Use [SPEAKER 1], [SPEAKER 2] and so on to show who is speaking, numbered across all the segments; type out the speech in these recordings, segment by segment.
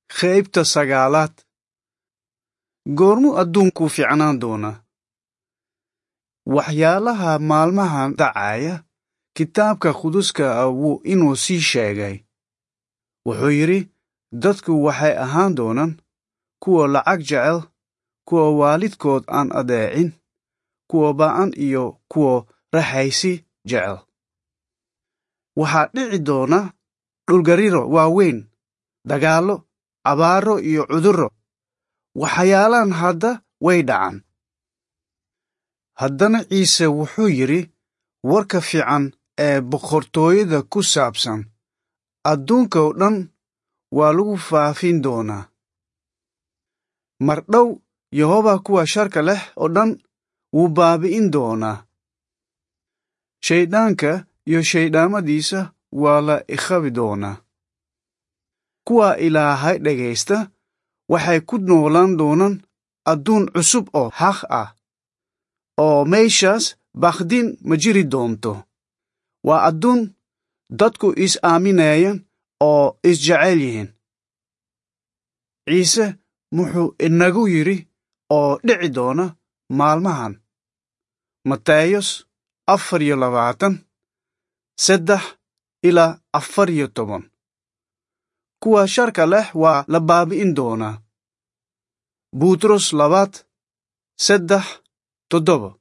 [SPEAKER 1] qaybta sagaalaad goormuu adduunku fiicnaan doonaa waxyaalaha maalmahan dhacaya kitaabka quduska ah wuu inuu sii sheegay wuxuu yidhi dadku waxay ahaan doonaan kuwa lacag jecel kuwa waalidkood aan adeecin kuwa ba'an iyo kuwa raxaysi jecel waxaa dhici doona dhulgariro waaweyn dagaallo abaaro iyo cudurro waxyaalaan hadda way dhacan haddana ciise wuxuu yidhi warka fiican ee boqortooyada ku saabsan adduunka oo dhan waa lagu faafin doonaa mar dhow yehoba kuwa sharka leh oo dhan wuu baabi'in doonaa shayddaanka iyo shayddaamadiisa waa la ikhabi doonaa kuwa ilaahay dhegaysta waxay ku noolaan doonaan adduun cusub oo xaq ah oo meeshaas bakdin ma jiri doonto waa adduun dadku is aaminayaan oo isjecel yihiin ciise wuxuu inagu yidhi oo dhici doona maalmahan mateyos afar iyo labaatan saddex ilaa afar iyo toban kuwa sharka leh waa la baabi'in doonaa buutros labaad saddex toddoba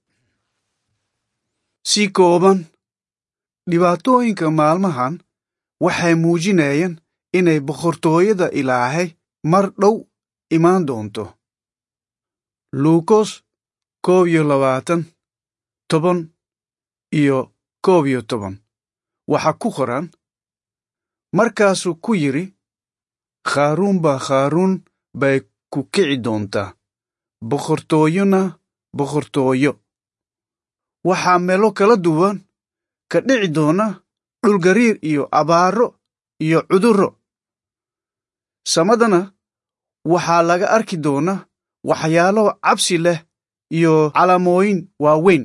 [SPEAKER 1] si kooban dhibaatooyinka maalmahan waxay muujinayaan inay boqortooyada ilaahay mar dhow imaan doonto luukos koob iyo labaatan toban iyo koob iyo toban waxaa ku qoran markaasuu ku yidhi khaaruun baa khaaruun bay ku kici doontaa boqortooyona boqortooyo waxaa meelo kala duwan ka dhici doona dhulgariir iyo abaaro iyo cudurro samadana waxaa laga arki doona waxyaalo cabsi leh iyo calaamooyin waaweyn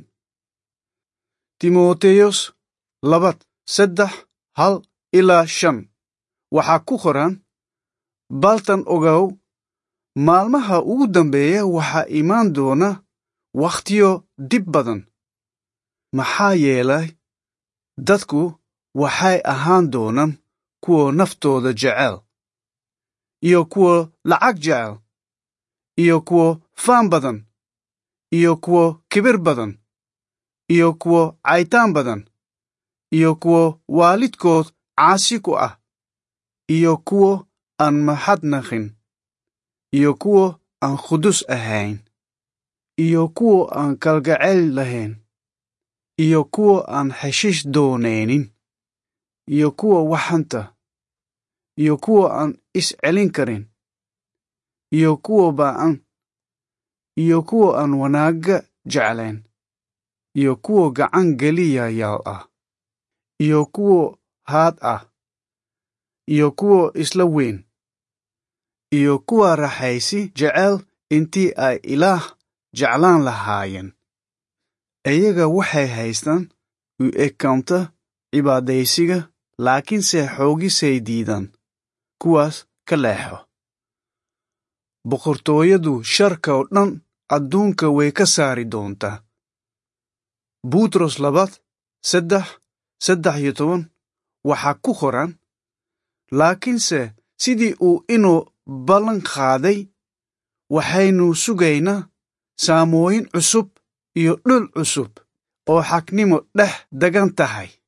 [SPEAKER 1] timoteyos labad saddex hal ilaa shan waxaa ku qoran baltan ogow maalmaha ugu dambeeya waxaa imaan doona wakhtiyo dib badan maxaa yeelay dadku waxay ahaan doonaan kuwa naftooda jecel iyo kuwa lacag jecel iyo kuwa faan badan iyo kuwa kibir badan iyo kuwa caytaan badan iyo kuwa waalidkood caasi ku ah iyo kuwa aan maxadnaqin iyo kuwa aan qudus ahayn iyo kuwa aan kalgacayl lahayn iyo kuwa aan heshiis doonaynin iyo kuwa waxanta iyo kuwa aan is celin karin iyo kuwa ba'an iyo kuwa aan wanaagga jeclayn iyo kuwa gacan geliyayaal ah iyo kuwa haad ah iyo kuwa isla weyn iyo kuwa raxaysi jecel intii ay ilaah jeclaan lahaayeen iyaga waxay haystaan u ekaanta cibaadaysiga laakiinse xoogisay diidaan kuwaas ka leexo boqortooyadu sharka oo dhan adduunka way ka saari doontaa buutros labaad saddex saddex iyo toban waxaa ku qoran laakiinse sidii uu inuu ballan qaaday waxaynu sugaynaa saamooyin cusub iyo dhul cusub oo xaknimo dhex degan tahay